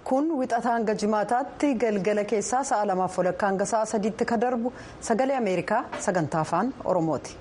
kun wixataa hanga jimaataatti galgala keessaa sa'a lamaaf walakkaa hanga sa'a sadiitti ka darbu sagalee ameerikaa sagantaa afaan oromooti.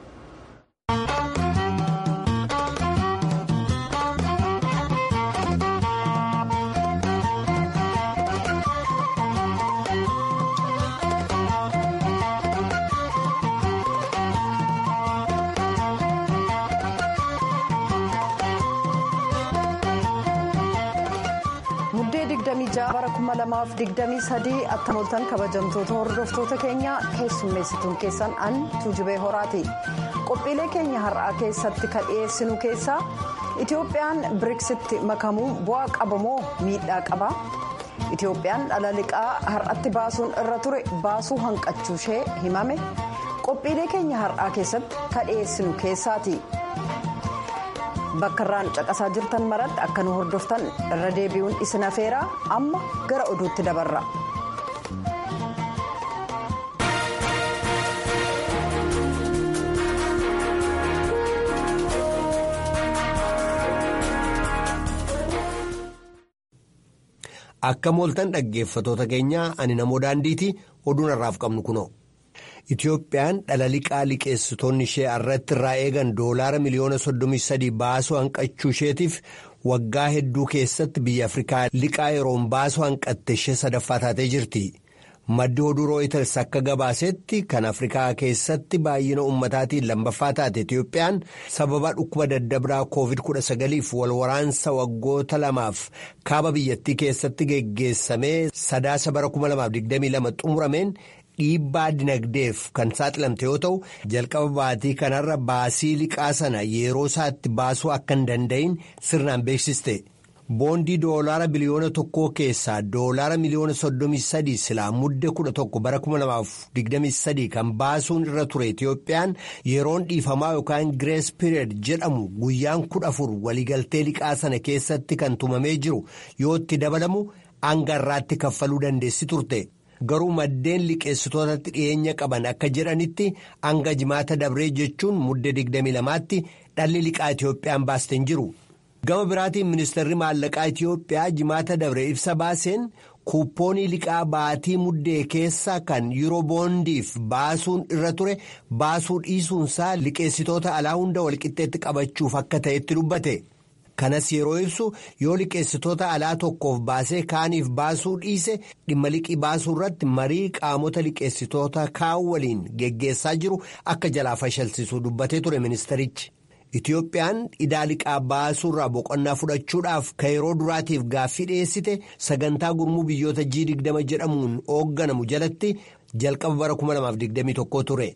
muddee 26 bara 2023 attamoltan kabajamtoota hordoftoota keenya keessummeessituun keessan an tuujubee horaati qophiilee keenya har'aa keessatti ka dhiyeessinu keessaa itiyoophiyaan biriksitti makamuu bu'aa qabamoo miidhaa qaba itiyoophiyaan dhala liqaa har'atti baasuun irra ture baasuu hanqachuu ishee himame qophiilee keenya har'aa keessatti ka dhiyeessinu keessaati. bakka irraan caqasaa jirtan maratti akka nu hordoftan irra deebi'uun isin afeeraa amma gara oduutti dabarra. akka mooltan dhaggeeffatoota keenyaa ani namoo daandiiti oduun har'aaf qabnu kunoo. Itiyoophiyaan dhala liqaa liqeessitoonni ishee irratti irraa eegan doolaara miliyoona 33 baasuu hanqachuu isheetiif waggaa hedduu keessatti biyya Afrikaa liqaa yeroon baasuu hanqatte ishee sadaffaa taatee jirti. Maddi oduu rooyiters akka gabaasetti kan Afrikaa keessatti baay'ina ummataatiin lammaffaa taate Itiyoophiyaan sababa dhukkuba daddabraa COVID-19f wal waraansa waggoota lamaaf kaaba biyyattii keessatti geggeessamee sadaasa bara 2022 xumurameen. dhiibbaa dinagdeef kan saaxilamte yoo ta'u jalqaba baatii kanarra baasii liqaa sana yeroo isaatti baasuu akka hin danda'in sirnaan beeksiste boondii doolaara biliyoona tokkoo keessaa doolaara miliyoona soddomii sadii silaa mudde kudha tokko bara kuma lamaaf digdamii sadii kan baasuun irra ture Itiyoophiyaan yeroon dhiifamaa yookaan girees piriyeed jedhamu guyyaan kudha afur waliigaltee liqaa sana keessatti kan tumamee jiru yoo itti dabalamu hanga irraatti kaffaluu dandeessi turte. garuu maddeen liqeessitootatti dhiyeenya qaban akka jedhanitti hanga jimaata dabree jechuun mudde 22tti dhalli liqaa Itiyoophiyaan baasten jiru. Gama biraatiin ministeerri maallaqaa Itiyoophiyaa jimaata dabree ibsa baaseen kuuppoonii liqaa baatii muddee keessa kan yeroo boondiif baasuun irra ture baasuu dhiisuunsaa liqeessitoota alaa hunda walqixxeetti qabachuuf akka ta'etti dubbate. kanas yeroo ibsu yoo liqeessitoota alaa tokkoof baasee kaaniif baasuu dhiise dhimma liqii baasuu irratti marii qaamota liqeessitoota kaan waliin geggeessaa jiru akka jalaa fashalsiisuu dubbatee ture ministerichi. Itiyoophiyaan idaa liqaa baasuurraa boqonnaa fudhachuudhaaf kan yeroo duraatiif gaaffii dhiyeessite sagantaa gurmuu biyyoota G20 jedhamuun hoogganamu jalatti jalqaba bara 2021 ture.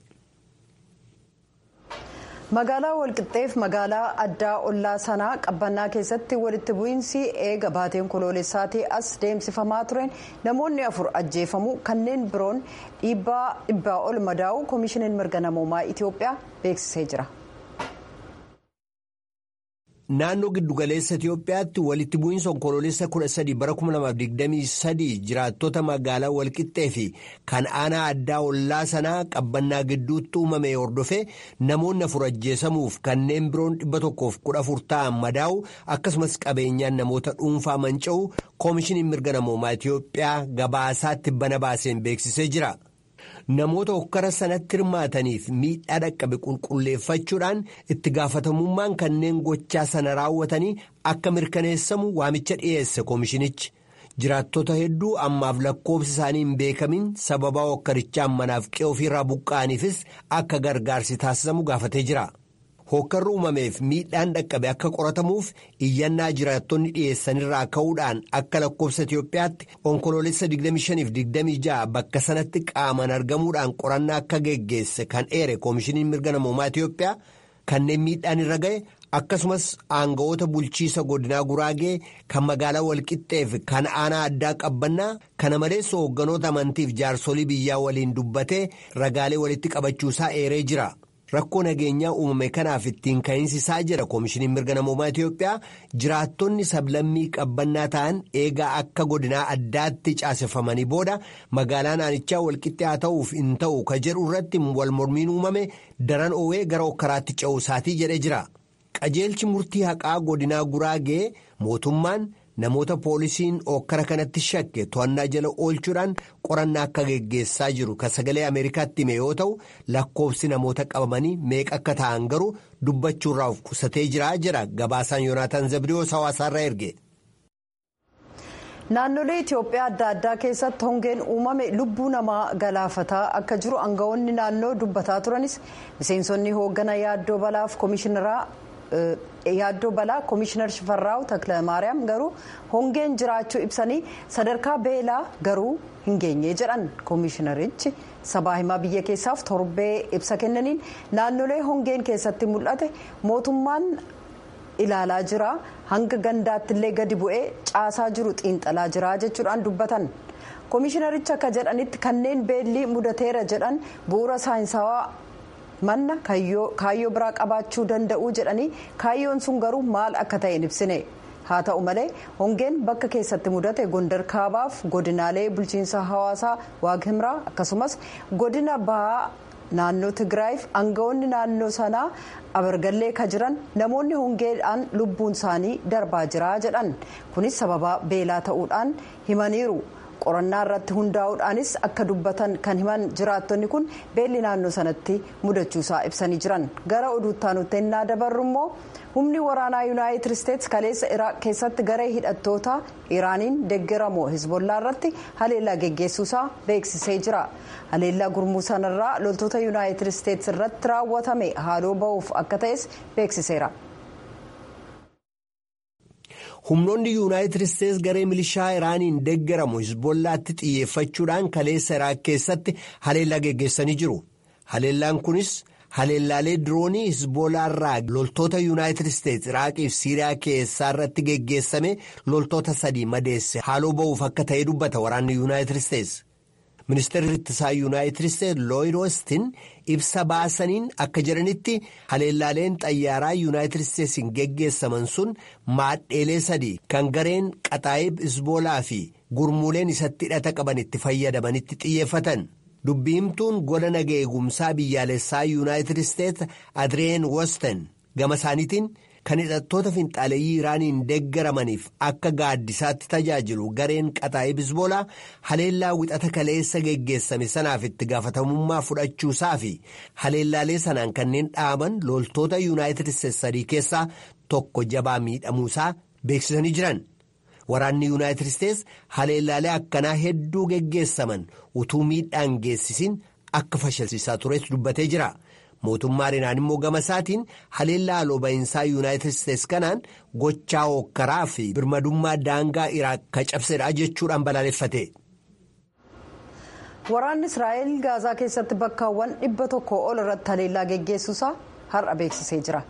magaalaa walqixxeef magaalaa addaa ollaa sanaa qabbannaa keessatti walitti bu'iinsi eega baateen koloolessaatii as deemsifamaa tureen namoonni afur ajjeefamuu kanneen biroon dhibbaa ol madaa'u koomishiniin mirga namoomaa itiyoophiyaa beeksisee jira. Naannoo giddugaleessa Itiyoophiyaatti walitti bu'iinsa onkoloolessa 13 bara 2023 jiraattota magaalaa walqixxee fi kan aanaa addaa ollaa sanaa qabbannaa gidduutti uumame hordofee namoonni afur ajjeesamuuf kanneen biroon 114 ta'an madaa'u akkasumas qabeenyaan namoota dhuunfaa manca'u koomishiniin mirga namoomaa Itiyoophiyaa gabaasaatti bana baaseen beeksisee jira. Namoota hokkara sanatti hirmaataniif miidhaa dhaqqabe qulqulleeffachuudhaan itti gaafatamummaan kanneen gochaa sana raawwatanii akka mirkaneessamu waamicha dhiyeesse koomishinichi. Jiraattota hedduu ammaaf lakkoofsi isaanii hin beekamin sababa hokkarichaan manaaf qe'ee ofiirraa buqqa'aniifis akka gargaarsi taasisamu gaafatee jira. Hokkarri uumameef miidhaan dhaqqabe akka qoratamuuf iyyannaa jiraattonni dhiyeessanirraa ka'uudhaan akka lakkoofsa Itiyoophiyaatti onkoloolessa 25-26 bakka sanatti qaaman argamuudhaan qorannaa akka geggeesse kan eere koomishiniin mirga namoomaa Itiyoophiyaa kanneen miidhaan irra ga'e akkasumas aanga'oota bulchiisa godinaa guraagee kan magaalaa walqixxeef kan aanaa addaa qabbannaa kana malees hoogganoota amantiif jaarsolii biyyaa waliin dubbatee ragaalee walitti qabachuusaa eeree jira. rakkoo nageenyaa uumame kanaaf ittiin ka'insisaa jira koomishiniin mirga namoomaa Itiyoophiyaa jiraattonni sablammii qabbannaa ta'an eegaa akka godinaa addaatti caaseffamanii booda magaalaa naannichaa walqixxee haa ta'uuf hin ta'u ka jedhu irratti wal mormiin uumame daran oowee gara okkaraatti ce'uu isaatii jedhee jira. qajeelchi murtii haqaa godinaa guraagee mootummaan namoota poolisiin ookkara kanatti shakke to'annaa jala oolchuudhaan qorannaa akka geggeessaa jiru kan sagalee ameerikaatti hime yoo ta'u lakkoofsi namoota qabamanii meeqa akka ta'an garuu dubbachuurraa of qusatee jira jedha gabaasaan yoonaataan zabdiyoos hawaasaarraa erge. naannolee itiyoophiyaa adda addaa keessatti hongeen uumame lubbuu namaa galaafataa akka jiru aangawoonni naannoo dubbataa turanis miseensonni hooggana yaaddoo balaaf koomishineraa yaaddoo balaa koomishinar shifarraaw takilamaariyaam garuu hongeen jiraachuu ibsanii sadarkaa beelaa garuu hin geenye jedhan koomishinarichi sabaa himaa biyya keessaaf torbee ibsa kennaniin naannolee hongeen keessatti mul'ate mootummaan. ilaalaa jira hanga gandaatti illee gadi bu'ee caasaa jiru xiinxalaa jira jechuudhaan dubbatan koomishinaricha akka jedhanitti kanneen beellii mudateera jedhan bu'uura saayinsawaa manna kaayyoo biraa qabaachuu danda'u jedhanii kaayyoon sun garuu maal akka ta'e hin ibsine haa ta'u malee hongeen bakka keessatti mudate gondar kaabaaf godinaalee bulchiinsa hawaasaa waaghimraa akkasumas godina bahaa. naannoo tigraayiif aangawoonni naannoo sanaa abargallee ka jiran namoonni hongeedhaan lubbuun isaanii darbaa jira jedhan kunis sababa beelaa ta'uudhaan himaniiru qorannaa irratti hundaa'uudhaanis akka dubbatan kan himan jiraattonni kun beelli naannoo sanatti mudachuusaa ibsanii jiran gara oduuttaanutti ennaa dabarru immoo humni waraanaa yuunaayitid isteetsi kaleessa iraaq keessatti garee hidhattoota iraaniin deeggaramoo hizbollaa irratti haleellaa geggeessuusaa beeksisee jira haleellaa gurmuu sanarraa loltoota yuunaayitid isteetsi irratti raawwatame haaloo ba'uuf akka ta'es beeksiseera. humnoonni yuunaayitid isteetsi garee milishaa iraaniin deeggaramu hizbollaatti xiyyeeffachuudhaan kaleessa iraaq keessatti haleellaa geggeessanii jiru haleellaan kunis. haleellaalee diroonii hizboolaarraa loltoota yuunaayitid isteetsi iraaqiif siiriyaa keessaa irratti geggeessame loltoota sadii madeesse haaloo ba'uuf akka ta'e dubbata waraanni yuunaayitid isteetsi ministeerri ittisaa yuunaayitid isteetsi looyid oostin ibsa baasaniin akka jedhanitti haleellaaleen xayyaaraa yuunaayitid isteetsiin geggeessaman sun maadheelee sadii kan gareen qaxaayib hizboolaa fi gurmuuleen isatti hidhata qaban itti fayyadamanitti xiyyeeffatan. dubbiimtuun gola naga eegumsaa biyyaalessaa yuunaayitid isteetsi adreen wosten gama isaaniitiin kan hidhattoota finxaaleeyyii iraaniin deeggaramaniif akka gaaddisaatti tajaajilu gareen qaxaayib hizboolaa haleellaa wixata kaleessa geggeessame sanaaf itti gaafatamummaa fudhachuusaa fi haleellaalee sanaan kanneen dhaaban loltoota yuunaayitid isteetsi sadii keessaa tokko jabaa miidhamuusaa beeksisanii jiran. waraanni yuunaayitid isteetsi haleellaalee akkanaa hedduu geggeessaman utuu miidhaan geessisin akka fashilsiisaa tures dubbatee jira mootummaan iraan immoo gama isaatiin haleellaa haaloo ba'iinsaa yuunaayitid isteetsi kanaan gochaa hookkaraa fi birmadummaa daangaa iraaq ka cabsedha jechuudhaan balaaleffate. waraanni israa'el gaazaa keessatti bakkaawwan dhibba tokko ol irratti haleellaa geggeessuusaa har'a beeksisee jira.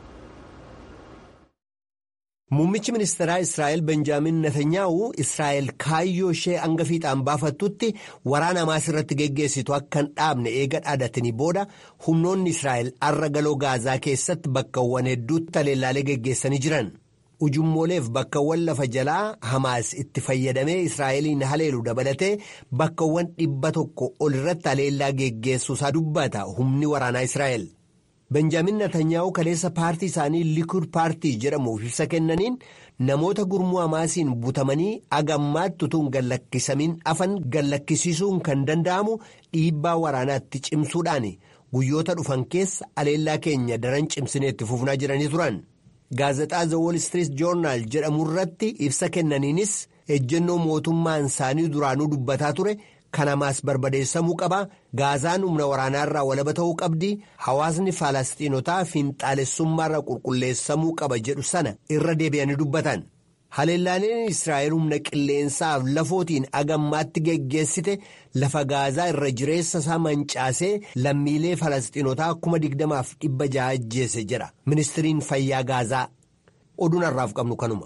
Muummichi ministeeraa Israa'el Benjaamin Netanyaa'u Israa'el kaayyoo ishee hanga fiixaan baafattutti waraana Hamaas irratti geggeessitu akka hin dhaabne eega dhaadatanii booda humnoonni Israa'el har'a galoo gaazaa keessatti bakkawwan hedduutti haleellaalee geggeessanii jiran. Ujummooleef bakkawwan lafa jalaa Hamaas itti fayyadamee Israa'eliin haleelu dabalatee bakkawwan dhibba tokko ol irratti haleellaa geggeessuusaa dubbata humni waraanaa Israa'el. benjaamin Netanyaa'u kaleessa paartii isaanii likud paartii jedhamuuf ibsa kennaniin namoota gurmuu hamaasiin butamanii agammaatti utuu hin gallakkisamiin afan gallakkisiisuun kan danda'amu dhiibbaa waraanaatti cimsuudhaan guyyoota dhufan keessa haleellaa keenya daran cimsineetti fufnaa jiranii turan. gaazexaa the wall street journal jedhamu irratti ibsa kennaniinis ejjennoo mootummaan isaanii duraanuu dubbataa ture. kan hamaas barbadeessamuu qaba gaazaan humna waraanaarraa walaba ta'uu qabdi hawaasni faalastiinotaa fiinxaalessummaarra qulqulleessamuu qaba jedhu sana irra deebi'anii dubbatan haleellaaleen israa'el humna qilleensaaf lafootiin agammaatti geggeessite lafa gaazaa irra jireessa isaa mancaasee lammiilee faalastiinotaa kuma digdamaaf dhibba ja'a ajjeese jedha ministiriin fayyaa gaazaa oduun har'aaf qabnu kanuma.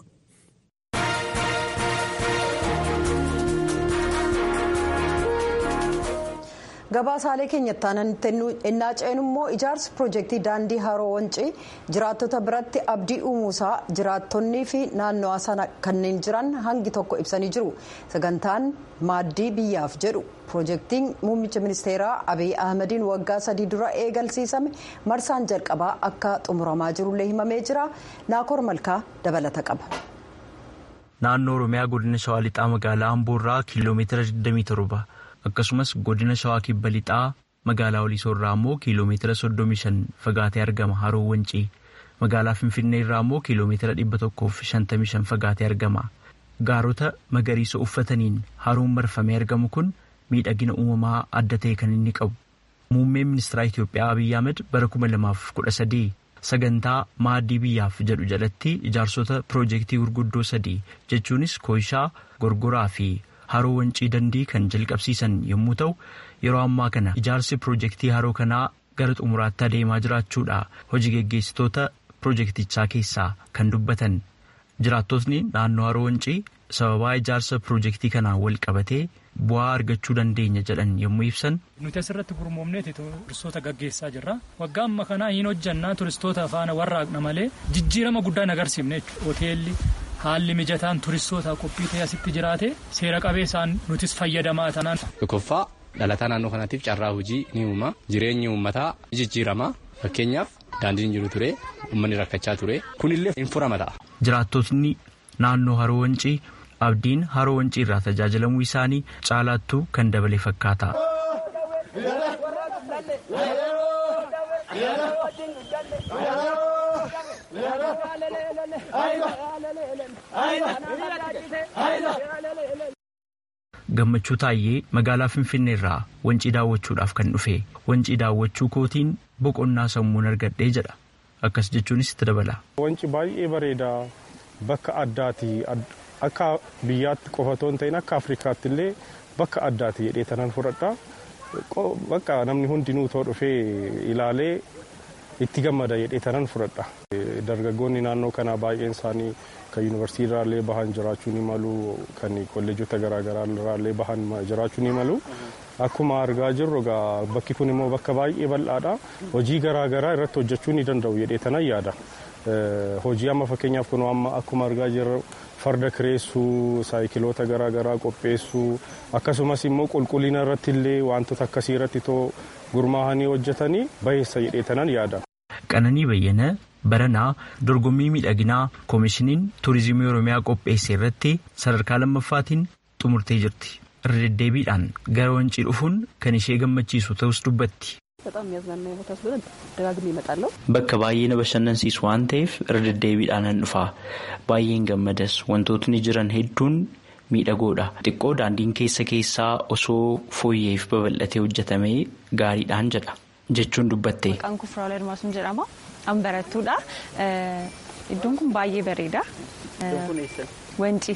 gabaasaalee keenyatti aananitti ennaa ceenu immoo ijaarsi piroojeektii daandii haroo wancii jiraattota biratti abdii uumuusaa jiraattonnii fi naannawaa sana kanneen jiran hangi tokko ibsanii jiru sagantaan maaddii biyyaaf jedhu piroojeektiin muummicha ministeeraa abiy ahmediin waggaa sadii dura eegalsiisame marsaan jalqabaa akka xumuramaa jirullee himamee jira naakoor malkaa dabalata qaba. naannoo Oromiyaa godina Shawaa Lixaa magaalaa Amboorraa kiiloomeetira 27 akkasumas godina Shawaa Kibba Lixaa magaalaa Walisoo irraa immoo kiiloomeetira 35 fagaatee argama haroo Wancii. Magaalaa Finfinnee irraa immoo kiiloomeetira 155 fagaatee argama. Gaarota magariisa uffataniin haroon marfamee argamu kun miidhagina uumamaa adda ta'e kan inni qabu. Muummeen ministeera Itoophiyaa Abiyyi Ahmed bara 2013 sagantaa maaddii biyyaaf jedhu jalatti ijaarsota piroojeektii gurguddoo sadii jechuunis Kooyishaa, Gorgoraa fi Haroo Wancii Dandii kan jalqabsiisan yommuu ta'u yeroo ammaa kana ijaarsi piroojeektii haroo kanaa gara xumuraatti adeemaa jiraachuudha hojii geggeessitoota piroojeektichaa keessaa kan dubbatan. Jiraattotni naannoo haroo wancii sababaa ijaarsa piroojeektii kanaan wal qabatee bu'aa argachuu dandeenya jedhan yommuu ibsan. Nuti asirratti gurmoomneeti turistoota gaggeessaa jirra. Waggaa amma kanaa hin hojjannaa turistoota faana warraaqna malee jijjiirama guddaa hin agarsiifne jechuudha. Hoteelli haalli mijataan turistoota qophii ta'e asitti jiraate seera qabeessaan nutis fayyadamaa tanaan. Tokkoffaa dhalataa naannoo kanaatiif carraa hojii ni uuma. Jireenyi uummataa jijjiirama. Fakkeenyaaf daandiin jiru ture uummanni rakkachaa ture kunillee hin furama ta'a. Jiraattotni naannoo haroo wancii abdiin haroo wancii irraa tajaajilamuu isaanii caalaattuu kan dabale fakkaata. Gammachuu Taayyee magaalaa Finfinnee irraa wancii daawwachuudhaaf kan dhufe wancii daawwachuu kootiin boqonnaa sammuun argadhee jedha akkas jechuunis itti dabala. Wanci baay'ee bareeda bakka addaati akka biyyaatti qofa otoo hin ta'in akka Afrikaatti illee bakka addaati jedhee tanan fudhadha. Bakka namni hundinuu too dhufee ilaalee itti gammada jedhee tanan fudhadha. Dargaggoonni naannoo kanaa baay'een isaanii kan yuunivarsiitii irraallee bahan jiraachuu ni malu kan kolleejota garaagaraa irraallee bahan jiraachuu ni malu. Akkuma argaa jirru bakki kun immoo bakka baay'ee bal'aadha. Hojii garaagaraa irratti hojjechuu ni danda'u jedhee tanan yaada. Hojii amma fakkeenyaaf kun amma akkuma argaa jirru farda kireessuu, saayikiloota garaagaraa qopheessuu akkasumas immoo qulqullina irratti illee wantoota akkasii irratti too gurmaahanii hojjetanii baheessa jedhee tanan yaada. Qananii Bayyana Baranaa dorgommii miidhaginaa koomishiniin tuurizimii Oromiyaa qopheesse irratti sadarkaa lammaffaatiin xumurtee jirti. irra deddeebiidhaan gara wancii dhufuun kan ishee gammachiisu ta'us dubbatti. Bakka baay'ee na bashannansiisu waan ta'eef irra deddeebiidhaan nan dhufa. Baay'een gammadas wantootni jiran hedduun miidhagoodha. Xiqqoo daandiin keessa keessaa osoo fooyyeef babal'atee hojjetamee gaariidhaan jedha jechuun dubbatte. Maqaan kun Firaawul Ermaasuun jedhama. An barattuudha. Iddoon kun baay'ee bareeda. Wanci.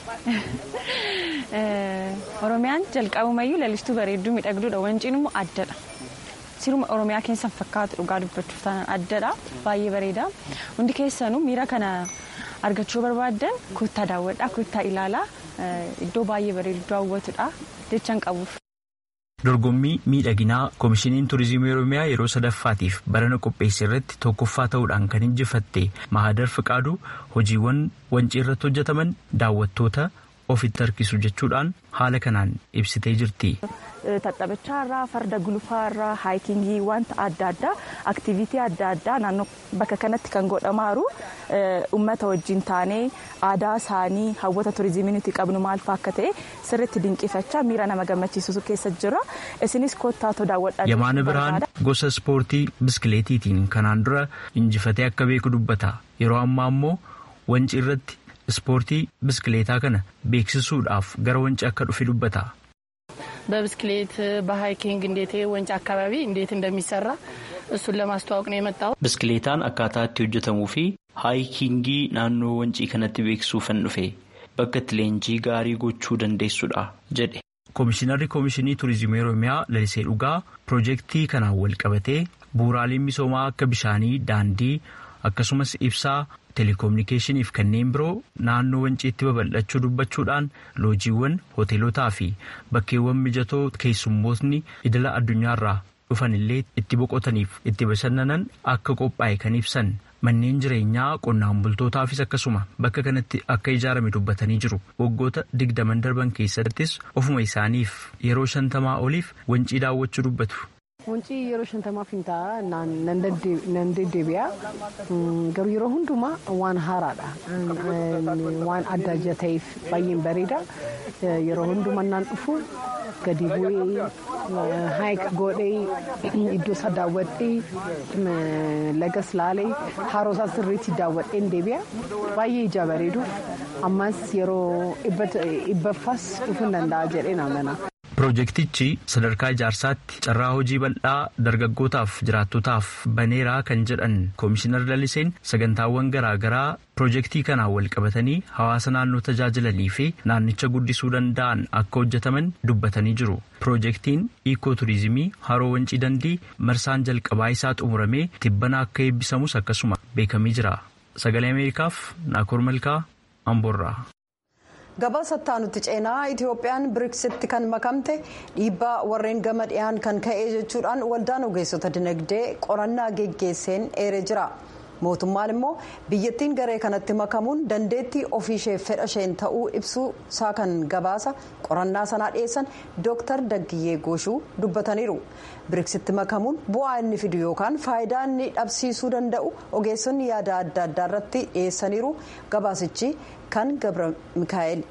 Oromiyaan jalqabumayyuu lalistuu bareedduu miidhagduudha. Wanciin immoo addadha. Siruma Oromiyaa keessan fakkaatu dhugaa dubbachuuf taanaan addadha. Baay'ee bareeda. Hundi keessanuu miira kana argachuu barbaaddan kutaa daawwadhaa, kutaa ilaalaa. Iddoo baay'ee bareedu daawwatudha. Jechaan qabuuf. Dorgommii miidhaginaa koomishiniin tuurizimii Oromiyaa yeroo sadaffaatiif barana qopheesse irratti tokkoffaa ta'uudhaan kan injifatte Mahadar Fiqaaduu hojiiwwan wancii irratti hojjetaman daawwattoota ofitti harkisu jechuudhaan haala kanaan ibsitee jirti. Taphachaa irraa farda gulufaa irraa haayikingii wanta adda addaa aktiviitii adda addaa naannoo bakka kanatti kan godhamaaru uummata wajjin taanee aadaa isaanii hawwata tuurizimii nuti qabnu maal fa'aa akka ta'e sirriitti dinqifachaa miira nama gammachiisu keessa jira isinis kottaatoo daawwadhaa. Yamaana Birhaan gosa ispoortii biskileetiitiin kanaan dura injifatee akka beeku dubbata yeroo ammaa immoo wanci irratti ispoortii biskileetaa kana beeksisuudhaaf gara wanci akka dhufe dubbata. በብስክሌት በሃይኪንግ እንዴት ወንጭ አካባቢ እንዴት እንደሚሰራ እሱን ለማስተዋወቅ ነው የመጣው። ብስክሌታን akkaataa itti hojjetamuu fi haayikingii naannoo wancii kanatti beeksisuufan dhufe bakka itti leenjii gaarii gochuu dandeessudha jedhe. Koomishinarri Koomishinii Turizimii Oromiyaa Lalisee Dhugaa piroojeektii kanaan wal qabatee bu'uuraaleen misoomaa akka bishaanii, daandii akkasumas ibsaa teleekominikeeshinii fi kanneen biroo naannoo wanciitti babal'achuu dubbachuudhaan loojiiwwan hoteelotaa fi bakkeewwan mijatoo keessummootni idila addunyaarraa dhufan illee itti boqotaniif itti bashannanan akka qophaa'e kan ibsan manneen jireenyaa qonnaan bultootaafis akkasuma bakka kanatti akka ijaarame dubbatanii jiru waggoota digdaman darban keessattis ofuma isaaniif yeroo shantamaa oliif wancii daawwachuu dubbatu. Wancii yeroo shantamaaf hin ta'a nan deddeebi'a. Garuu yeroo hundumaa waan haaraadha. Waan adda adda ta'eef baay'een bareeda. Yeroo hundumaa naan dhufu gadi bu'ee haayik godhee iddoo isaa daawwadhee lagas laalee haroo isaa sirriitti daawwadhee deebi'a. Baay'ee ija bareedu. Ammas yeroo ibbaffaas dhufuu danda'a jedhee naamana. Pirojektichi sadarkaa ijaarsaatti carraa hojii bal'aa dargaggootaaf jiraattotaaf baneeraa kan jedhan Komishinar Laliseen sagantaawwan garaagaraa pirojektii kanaan wal qabatanii hawaasa naannoo tajaajilanii fi naannicha guddisuu danda'an akka hojjetaman dubbatanii jiru. Pirojektiin Iikoo Turiizimii Haroo Wancii Dandii marsaan jalqabaa isaa xumuramee tibbana akka eebbisamus akkasuma beekamee jira. Sagalee Ameerikaaf Naakoor Malkaa Amboorraa. gabaasa itti ceenaa itiyoophiyaan biriksitti kan makamte dhiibbaa warreen gama dhiyaan kan ka'ee jechuudhaan waldaan ogeessota dinagdee qorannaa geggeesseen eeree jira mootummaan immoo biyyattiin garee kanatti makamuun dandeettii ofiisheef fedha isheen ta'uu ibsuu isaa kan gabaasa qorannaa sanaa dhiyeessan dooktar daggiyyee gooshuu dubbataniiru biriksitti makamuun bu'aa inni fidu yookaan faayidaa inni dhabsiisuu danda'u ogeessonni yaada adda addaa irratti dhiyeessaniiru gabaasichi kan gabra mikaa'el.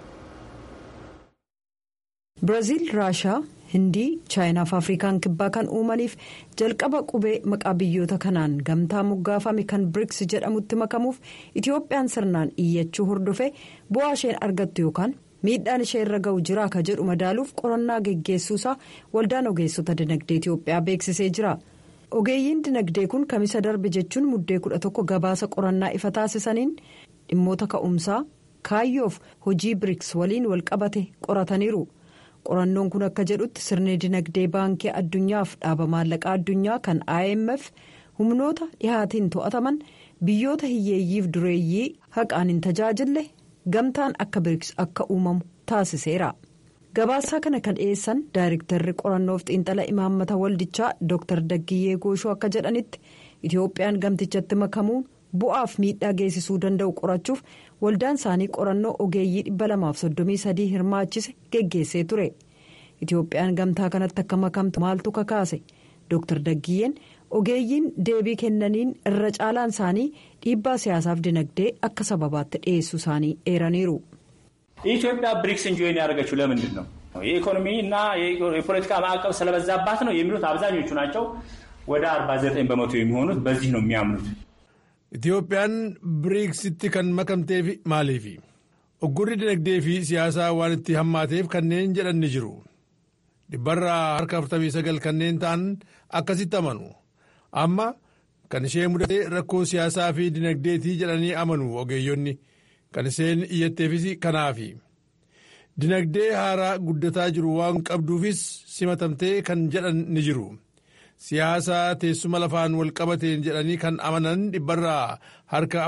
Biraazil raashaa hindii chaayinaa fi afrikaan kibbaa kan uumaniif jalqaba qubee maqaa biyyoota kanaan gamtaa moggaafame kan biriks jedhamutti makamuuf itiyoophiyaan sirnaan iyyachuu hordofe bu'aa isheen argattu yookaan miidhaan ishee irra ga'u jiraa ka jedhu madaaluuf qorannaa geggeessuusaa waldaan ogeessota dinagdee itiyoophiyaa beeksisee jira. ogeeyyiin dinagdee kun kamisa darbe jechuun muddee kudha tokko gabaasa qorannaa ifa taasisaniin dhimmoota ka'umsaa kaayyoof hojii biriks waliin walqabate qorataniiru. qorannoon kun akka jedhutti sirni dinagdee baankii addunyaaf dhaaba maallaqaa addunyaa kan imf humnoota dhihaatiin to'ataman biyyoota hiyyeeyyiif dureeyyii haqaan hin tajaajille gamtaan akka biriks akka uumamu taasiseera. gabaasaa kana kan dhiyeessan daayirektarri qorannoof xiinxala imaammata waldichaa dr daggiyyee gooshoo akka jedhanitti itiyoophiyaan gamtichatti makamuun bu'aaf miidhaa geessisuu danda'u qorachuuf waldaan isaanii qorannoo ogeeyyii 233 hirmaachise geggeessee ture itiyoophiyaan gamtaa kanatti akka makamtu maaltu kakaase dr daggiyyeen ogeeyyiin deebii kennaniin irra caalaan isaanii dhiibbaa siyaasaaf dinagdee akka sababaatti dhiyeessuu isaanii eeraniiru. ኢትዮጵያ ብሪክስን ጆይን ያደረገችው ለምንድን ነው? የኢኮኖሚ እና የፖለቲካ ማዕቀብ ስለበዛባት ነው የሚሉት አብዛኞቹ ናቸው። ወደ 49 በመቶ የሚሆኑት በዚህ ነው የሚያምኑት። Itiyoophiyaan biriiksitti kan makamteef maaliifi? Oggurri dinagdee fi siyaasaa waan itti hammaateef kanneen jedhan ni jiru. Dhibbarraa harka 49 kanneen ta'an akkasitti amanu. Amma kan ishee mudate rakkoo siyaasaa fi dinagdeetii jedhanii amanu ogeeyyonni. Kan isheen iyyatteefis kanaafi. Dinagdee haaraa guddataa jiru waan qabduufis simatamtee kan jedhan ni jiru. Siyaasa teessuma lafaan wal qabateen jedhanii kan amanan dhibbarraa harka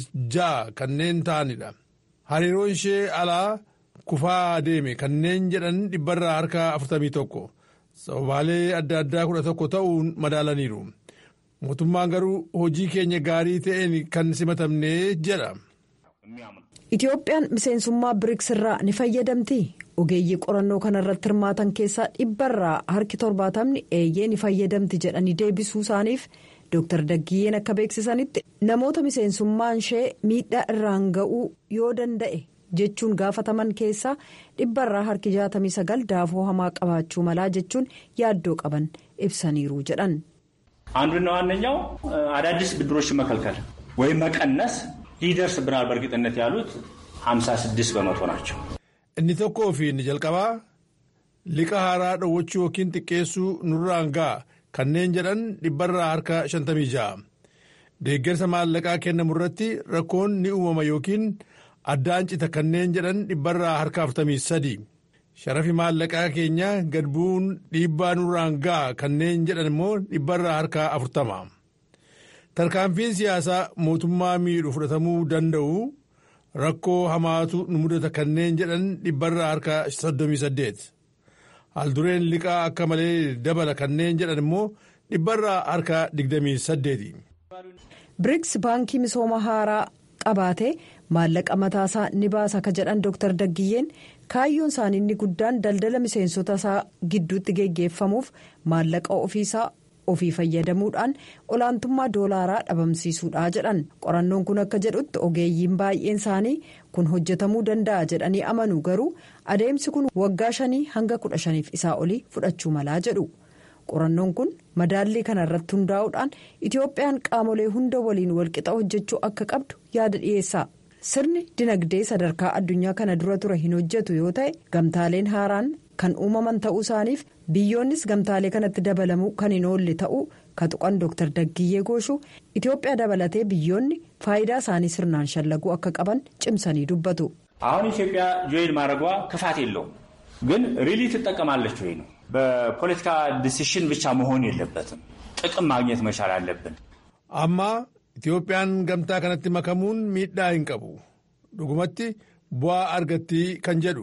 46 kanneen ta'anidha. Hariiroon ishee alaa kufaa deeme kanneen jedhan dhibbarraa harka 41 sababaalee adda addaa 11 ta'uun madaalaniiru. Mootummaan garuu hojii keenya gaarii ta'een kan simatamne jedha. Itiyoophiyaan miseensummaa biriks irraa ni fayyadamti. Ogeeyyii qorannoo kana irratti hirmaatan keessaa dhibbarraa harki torbaatamni eeyyee ni fayyadamti jedhanii deebisuu isaaniif Dr. Daggiyyeen akka beeksisanitti namoota miseensummaan ishee miidhaa irraan ga'uu yoo danda'e jechuun gaafataman keessaa dhibbarraa harki 69 daafoo hamaa qabaachuu malaa jechuun yaaddoo qaban ibsaniiru jedhan. አንዱና ዋነኛው አዳዲስ ብድሮችን መከልከል ወይም መቀነስ ይደርስብናል በእርግጥነት ያሉት 56 በመቶ ናቸው። Inni tokkoo fi inni jalqabaa liqa haaraa dhoowwachuu yookiin xiqqeessuu nurraan ga'a kanneen jedhan dhibbarraa harka 56. Deeggarsa maallaqaa kennamu irratti rakkoon ni uumama yookiin addaan cita kanneen jedhan dhibbarraa harka 43. Sharafi maallaqaa keenya gad bu'uun dhiibbaa nurraan ga'a kanneen jedhan immoo dhibbarraa harka 40. Tarkaanfiin siyaasaa mootummaa miidhu fudhatamuu danda'u rakkoo hamaatu nu mudata kanneen jedhan dhibbarraa harka 38. Haaldureen liqaa akka malee dabala kanneen jedhan immoo dhibbarraa harka 28. biriks baankii misooma haaraa qabaatee maallaqa mataasaa ni baasa ka jedhan Dr. Daggiyyeen kaayyoon isaanii inni guddaan daldala miseensota isaa gidduutti geggeeffamuuf maallaqa ofiisaa ofii fayyadamuudhaan olaantummaa doolaaraa dhabamsiisuudha jedhan qorannoon kun akka jedhutti ogeeyyiin baay'een isaanii kun hojjetamuu danda'a jedhanii amanu garuu adeemsi kun waggaa shanii hanga kudha shaniif isaa olii fudhachuu malaa jedhu. qorannoon kun madaallii kana irratti hundaa'uudhaan itoophiyaan qaamolee hunda waliin walqixa hojjechuu akka qabdu yaada dhiyeessa sirni dinagdee sadarkaa addunyaa kana dura ture hin hojjetu yoo ta'e gamtaaleen haaraan kan uumaman ta'uu isaaniif biyyoonnis gamtaalee kanatti dabalamuu kan hin oolle ta'uu ka tuqan dooktar daggiyyee gooshuu itoophiyaa dabalatee biyyoonni faayidaa isaanii sirnaan shallaguu akka qaban cimsanii dubbatu. አሁን ኢትዮጵያ ጆይን ማድረጓ ክፋት የለውም ግን ሪሊ ትጠቀማለች ወይ ነው በፖለቲካ ዲሲሽን ብቻ መሆን የለበትም። ጥቅም ማግኘት መቻል አለብን። amma itoophiyaan gamtaa kanatti makamuun miidhaa hin qabu dhugumatti bu'aa argatti kan jedhu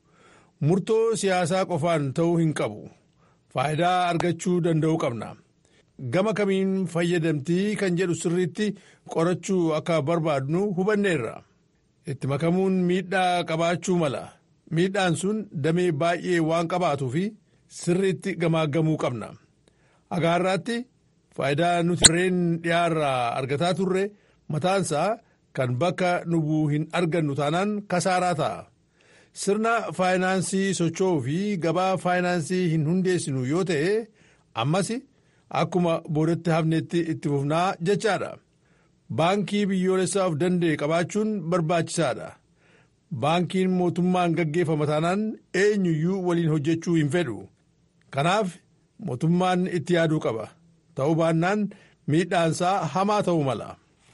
murtoo siyaasaa qofaan ta'uu hin qabu faayidaa argachuu danda'uu qabna gama kamiin fayyadamtii kan jedhu sirriitti qorachuu akka barbaadnu hubanneerra itti makamuun miidhaa qabaachuu mala miidhaan sun damee baay'ee waan qabaatuu fi sirriitti gamaagamuu qabna agaarraatti faayidaa nuti reen dhiyaarraa argataa turre mataansaa kan bakka nubuu hin argannu taanaan kasaaraa ta'a sirna faayinaansii socho'uu fi gabaa faayinaansii hin hundeessinu yoo ta'e ammas akkuma boodatti hafnetti itti fufnaa jechaadha baankii biyyoolessaa of danda'e qabaachuun barbaachisaadha baankiin mootummaan gaggeeffama taanaan eenyuyyuu waliin hojjechuu hin fedhu kanaaf mootummaan itti yaaduu qaba ta'uu baannaan miidhaansaa hamaa ta'uu mala.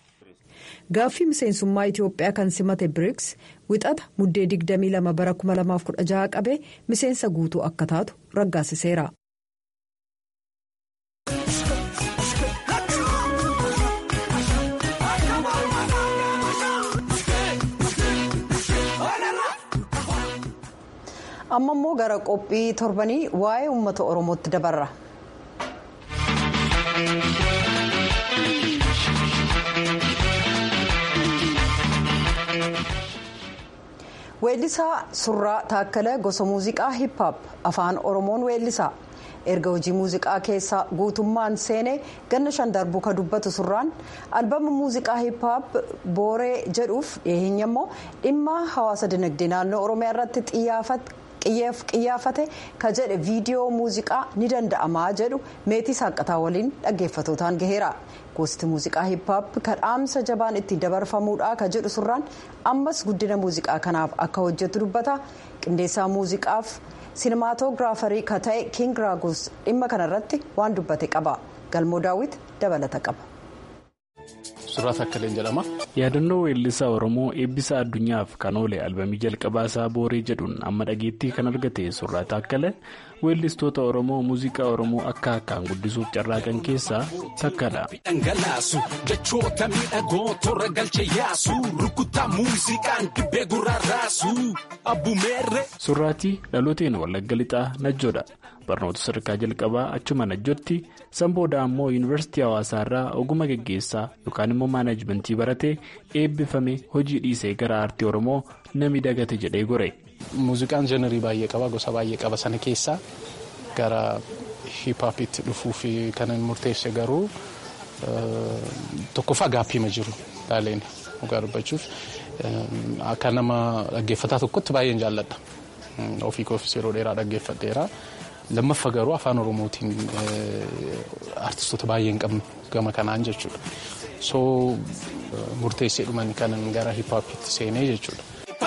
Gaaffii miseensummaa Itoophiyaa kan simate BRICS wixata muddee 22 bara 2016 qabee miseensa guutuu akka taatu raggaasiseera. amma immoo gara qophii torbanii waa'ee uummata oromootti dabarra. weellisaa surraa taakkala gosa muuziqaa hip-hop afaan oromoon weellisaa erga hojii muuziqaa keessaa guutummaan seenee ganna shan darbuu ka dubbatu surraan albama muuziqaa hip-hop booree jedhuuf dhiyeenya immoo dhimma hawaasa dinagdee naannoo oromiyaa irratti xiyyeeffate ka jedhe viidiyoo muuziqaa ni danda'amaa jedhu meetii saaqataa waliin dhaggeeffatootaan gaheera. gosti muuziqaa hip-hop kan dhaamsa jabaan ittiin dabarfamuudha ka jedhu surraan ammas guddina muuziqaa kanaaf akka hojjetu dubbata qindeessaa muuziqaaf sinemaatogiraafarii ka ta'e king raagus dhimma kanarratti waan dubbate qaba galmoo daawwit dabalata qaba. Surraa Takkaleen jedhama. Yaadannoo weellisaa Oromoo eebbisa addunyaaf kan oole albamii jalqabaa isaa Booree jedhuun amma dhageettii kan argate Surraa Takkale weellistoota Oromoo muuziqaa Oromoo akka akkaan guddisuuf carraaqan keessaa takkadha. Dhangalaasu jechoota miidhagoo toora galchee yaasu rukuttaa muuziqaan dibbee gurraaraasu abbumeerre. Surraatii dhalooteen Wallagga Lixaa Najjoodha. barnoota sadarkaa jalqabaa achuma najjootti sanbooda ammoo yuunivarsiitii hawaasaa irraa oguma geggeessaa yookaan immoo maanaajmentii baratee eebbifame hojii dhiisee gara aartii oromoo nami dagate jedhee gore. muuziqaan jenerii baay'ee qaba gosa baay'ee qaba sana keessaa gara hiphoopiitti dhufuuf kan murteesse garuu tokkoffaa gaappiima jiru laaleen dhugaa dubbachuuf akka nama dhaggeeffataa tokkotti baay'een jaalladha ofii koofis yeroo dheeraa dhaggeeffadheera. lammaffaa garuu afaan oromootiin artistoota baay'ee hin qabne gama kanaan jechuudha soo murteessee dhuman kanan gara hiphoopiitti seenee jechuudha.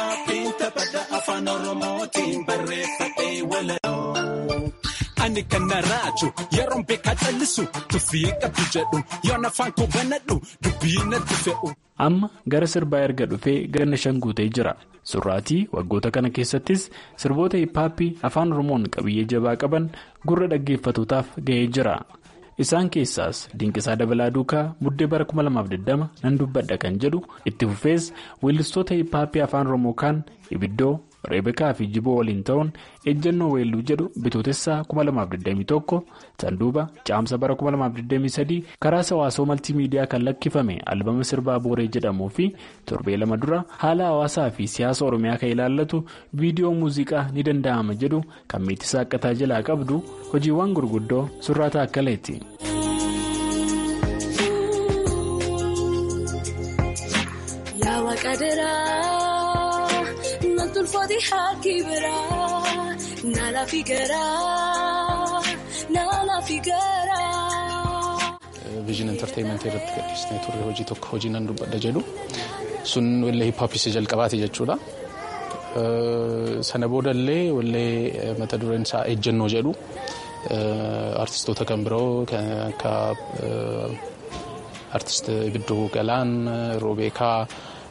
Ani kan na raaju yeroon beekaa callisu tuffii qabdu jedhu yoon afaan koo banadhu dubbii natti fe'u. Amma gara sirbaa erga dhufee ganna shan guutee jira. Surraatii waggoota kana keessattis sirboota hiphaappii afaan Oromoon qabiyyee jabaa qaban gurra dhaggeeffatootaaf gahee jira. Isaan keessaas Dinqisaa Dabalaa Duukaa Buddee bara 2020 nan dubbadha kan jedhu itti fufees weellistoota hiphaappii afaan Oromoo kaan Ibiddoo, reebekaa fi jiboo waliin ta'uun ejjennoo weelluu jedhu bitootessaa 2021 sanduuba caamsa bara 2023 karaa hawaasoo maltiimiidiyaa kan lakkifame albama sirbaa booree jedhamuu fi torbee lama dura haala hawaasaa fi siyaasa oromiyaa kan ilaallatu viidiyoo muuziqaa ni danda'ama jedhu kan miitisaa akkataa jalaa qabdu hojiiwwan gurguddoo surraata akkaleeti. Tolfati harki biraa naala figaraa naala figaraa. Viijin entertaayimenti irratti gadhiisnee turre hojii tokko hojii nan dubbadha jedhu sun wallee hiphooppii jalqabaati jechuudha. Sana boodallee wallee mata dureen isaa ejjennoo jedhu artistoota kan biroo kan akka artist Ibidduu Galaan, Roobeekaa,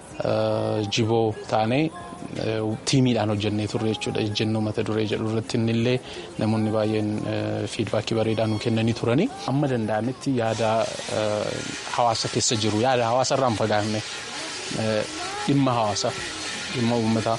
Jiboo taanee. tiimiidhaan hojjennee turre jechuudha ejjennoo mata duree jedhu irratti innillee namoonni baay'een fiidbaakii bareedaa nu kennanii turani. Amma danda'ametti yaada hawaasa keessa jiru yaada hawaasa irraa hin fagaanne dhimma hawaasa dhimma uummataa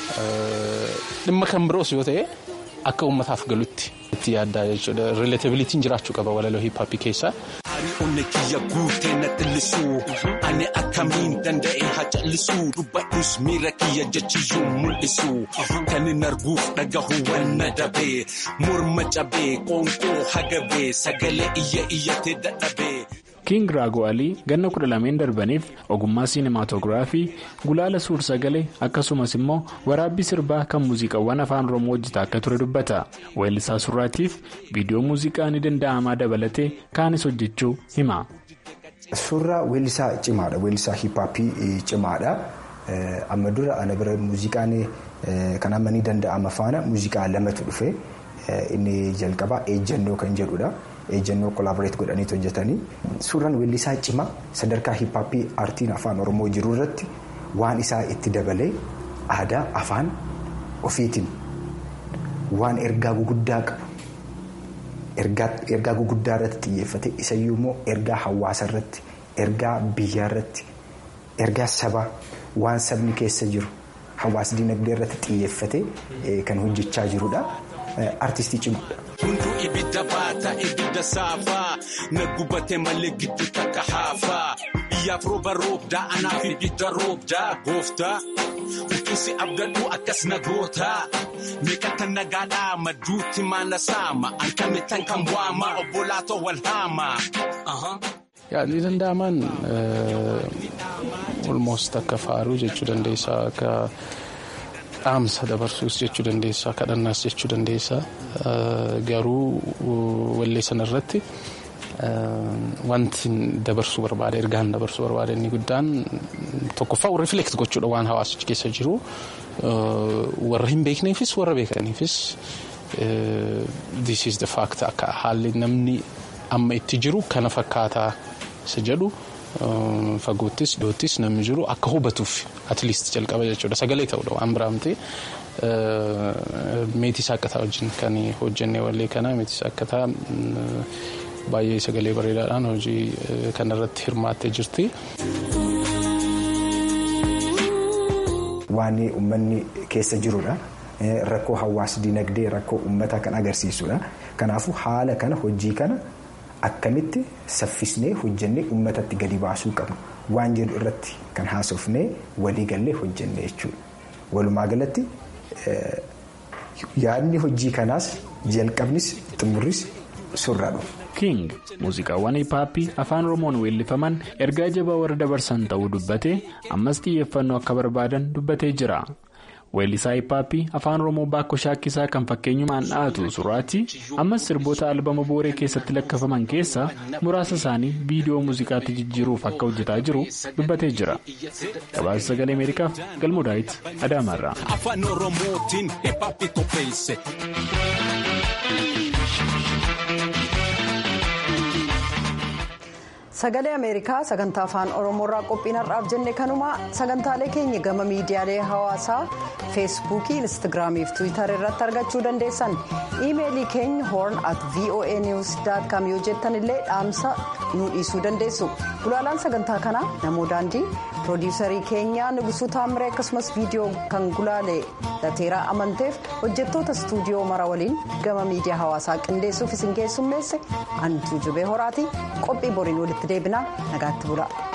dhimma kan biroos yoo ta'e akka uummataaf galutti itti yaaddaa jechuudha rileetabiliitiin jiraachuu qaba walaloo hiippaappii keessaa. Ani onnee kiyya guutee na xillisuu ani akkamiin danda'e haa callisuu dubbadhus miira kiyya jechiyyuu mul'isu kan hin arguuf dhagahu wanna dabee morma cabee qoonqoo hagabee sagalee iyya iyyatee dadhabee. King Raagoo Alii ganna kudha lameen darbaniif ogummaa siinimaatoogiraafii gulaala suur sagalee akkasumas immoo waraabbii sirbaa kan muuziqaawwan afaan oromoo hojjetaa akka ture dubbata. Weellisaa surraatiif viidiyoo muuziqaa ni danda'amaa dabalatee kaanis hojjechuu hima. Suuraa weellisaa cimaadha. Weellisaa hiippaappii cimaadha. Amma dura ana bira muuziqaan kan amma ni danda'ama faana muuziqaa lamatu dhufe inni jalqabaa ejjennoo kan jedhudha. ejjennoo kolaaboreet godhaniitu hojjetanii suuraan weellisaa cimaa sadarkaa hiippaappii aartiin afaan oromoo jiru irratti waan isaa itti dabalee aadaa afaan ofiitiin waan ergaa guguddaa qabu ergaa guguddaa irratti xiyyeeffate isayyuu immoo ergaa hawaasa irratti ergaa biyyaa irratti ergaa sabaa waan sabni keessa jiru hawaas dinagdee irratti xiyyeeffate kan hojjechaa jirudha aartistii cimaadha. Hunduu ibidda baata ibidda saafaa na gubatee malee gidduu takka haafaa biyyaaf rooba roobdaa anaaf ibidda roobdaa gooftaa utuusi abdadhu akkas na gootaa meeqata nagaadhaa madduutti maana saama ankamittan kan waama obbolaatoo wal haama. Yaadni danda'aman olmost akka faaruu jechuu dandeessaa akka. dhaamsa dabarsuus jechuu dandeessaa kadhannaas jechuu dandeessaa garuu wallee sanarratti wanti dabarsuu barbaade ergaan dabarsuu barbaade inni guddaan tokkoffaa rifleekt gochuudha waan hawaasichi keessa jiru warra hin beekneefis warra beekaniifis this is the fact akka haalli namni amma itti jiru kana fakkaataa isa jedhu. Fagoottis dhiyoottis namni jiru akka hubatuuf atleast jalqaba jechuudha sagalee ta'uudha waan biraamtee meetii saakkataa wajjin kan hojjennee wallee kana meetii saakkataa baay'ee sagalee bareedaadhaan hojii kanarratti hirmaattee jirti. Waan uummanni keessa jirudha. Rakkoo hawaas dinagdee rakkoo uummataa kan agarsiisudha. Kanaafuu haala kana hojii kana. Akkamitti saffisnee hojjennee uummatatti gadi baasuu qabnu waan jedhu irratti kan haasofnee waliigallee hojjennee jechuudha. Walumaa galatti yaadni hojii kanaas jalqabnis xumurris surraadha. King muuziqaawwan hiippaappii afaan oromoon weellifaman ergaa jabaa warra dabarsan ta'uu dubbatee ammas xiyyeeffannoo akka barbaadan dubbatee jira. Weellisaa hiippaappii afaan oromoo baakko shaakkisaa kan fakkeenyumaan dha'atu suraati ammas sirboota albama booree keessatti lakkafaman keessaa muraasa isaanii viidiyoo muuziqaatti jijjiiruuf akka hojjetaa jiru dubbatee jira. Gabaasa sagalee Ameerikaaf galmoo daawit Adaamaarraa. Afaan Oromootiin hiippaappii qopheesse. sagalee ameerikaa sagantaa afaan oromoorraa qophiin har'aaf jenne kanuma sagantaalee keenya gama miidiyaalee hawaasaa feesbuukii instaagiraamii fi tiwiitarii irratti argachuu dandeessan iimeelii keenya hoorn at voa niws com yoo jettan illee dhaamsa nu dhiisuu dandeessu gulaalaan sagantaa kanaa namoo daandii piroodiisarii keenya nugusuu taamiree akkasumas viidiyoo kan gulaalee lateeraa amanteef hojjettoota istuudiyoo mara waliin gama miidiyaa hawaasaa qindeessuuf isin keessummeesse antuu jubee horaati qophii boriin walitti deebinaa nagaatti bula.